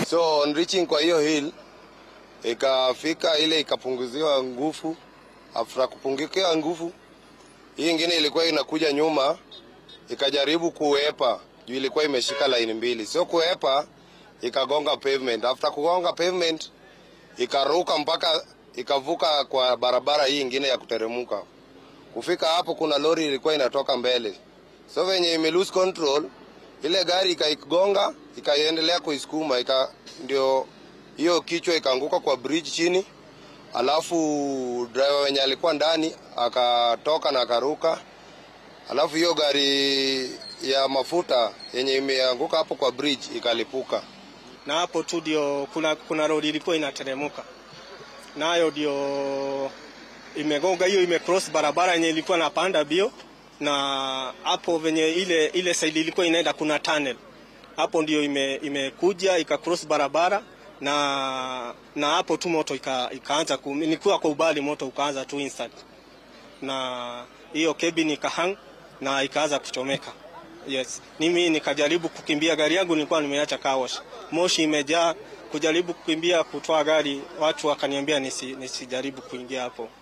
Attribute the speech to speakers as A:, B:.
A: So on reaching kwa hiyo hill ikafika ile ikapunguziwa nguvu. After kupungukiwa nguvu, hii ingine ilikuwa inakuja nyuma ikajaribu kuepa juu ilikuwa imeshika line mbili, sio kuepa, ikagonga pavement. After kugonga pavement ikaruka mpaka ikavuka kwa barabara hii ingine ya kuteremuka. Kufika hapo, kuna lori ilikuwa inatoka mbele, so venye ime lose control, ile gari ikaigonga, ikaendelea kuisukuma, ika ndio hiyo kichwa ikaanguka kwa bridge chini, alafu driver wenye alikuwa ndani akatoka na akaruka, alafu hiyo gari ya mafuta yenye imeanguka hapo kwa bridge ikalipuka.
B: na hapo tu ndio kuna, kuna lori ilikuwa inateremuka nayo ndio imegonga hiyo, imecross barabara yenye ilikuwa napanda bio, na hapo venye ile ile side ilikuwa inaenda kuna tunnel hapo ndio ime, imekuja ikacross barabara na na hapo tu moto ika, ikaanza ku, nilikuwa kwa ubali moto ukaanza tu instant, na hiyo cabin ikahang na ikaanza kuchomeka. Yes, mimi nikajaribu kukimbia, gari yangu nilikuwa nimeacha car wash, moshi imejaa. Kujaribu kukimbia kutoa gari, watu wakaniambia nisi, nisijaribu kuingia hapo.